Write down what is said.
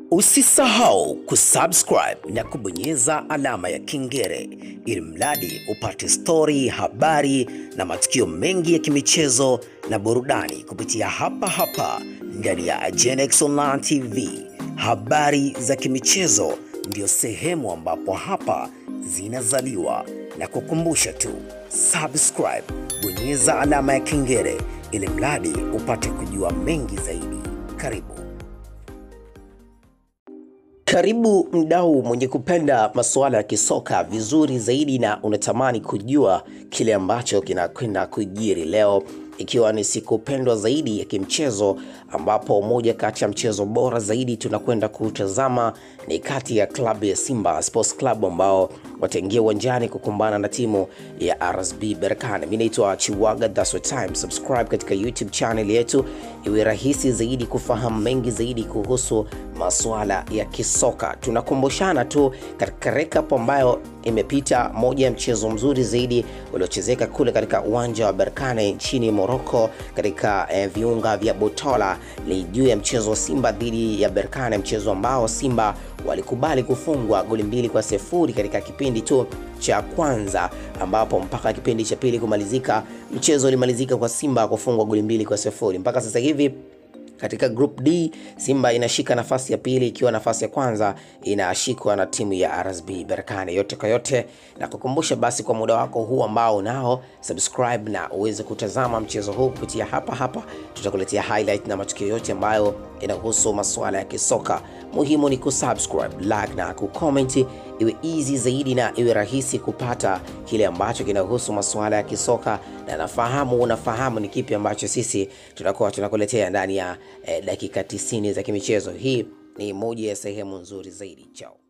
Usisahau kusubscribe na kubonyeza alama ya kengele ili mradi upate stori, habari na matukio mengi ya kimichezo na burudani kupitia hapa hapa ndani ya Agenex Online TV. Habari za kimichezo ndio sehemu ambapo hapa zinazaliwa, na kukumbusha tu subscribe, bonyeza alama ya kengele ili mradi upate kujua mengi zaidi. Karibu. Karibu mdau mwenye kupenda masuala ya kisoka vizuri zaidi na unatamani kujua kile ambacho kinakwenda kujiri leo, ikiwa ni siku pendwa zaidi ya kimchezo, ambapo moja kati ya mchezo bora zaidi tunakwenda kutazama ni kati ya klabu ya Simba Sports Club ambao wataingia uwanjani kukumbana na timu ya RSB Berkane. Mimi naitwa Chiwaga, that's what time. Subscribe katika YouTube channel yetu iwe rahisi zaidi kufahamu mengi zaidi kuhusu masuala ya kisoka. Tunakumbushana tu katika recap ambayo imepita, moja ya mchezo mzuri zaidi uliochezeka kule katika uwanja wa Berkane nchini Morocco katika eh, viunga vya Botola ni juu ya mchezo wa Simba dhidi ya Berkane, mchezo ambao Simba walikubali kufungwa goli mbili kwa sifuri katika kipindi tu cha kwanza, ambapo mpaka kipindi cha pili kumalizika mchezo ulimalizika kwa Simba kufungwa goli mbili kwa sifuri. Mpaka sasa hivi katika group D Simba inashika nafasi ya pili ikiwa nafasi ya kwanza inashikwa na timu ya RSB Berkane. Yote kwa yote, na kukumbusha basi, kwa muda wako huu ambao unao subscribe na uweze kutazama mchezo huu kupitia hapa hapa, tutakuletea highlight na matukio yote ambayo inahusu masuala ya kisoka. Muhimu ni kusubscribe, like na kucomment, iwe easy zaidi na iwe rahisi kupata kile ambacho kinahusu masuala ya kisoka, na nafahamu unafahamu ni kipi ambacho sisi tunakuwa tunakuletea ndani ya eh, dakika 90 za kimichezo. Hii ni moja ya sehemu nzuri zaidi. Chao.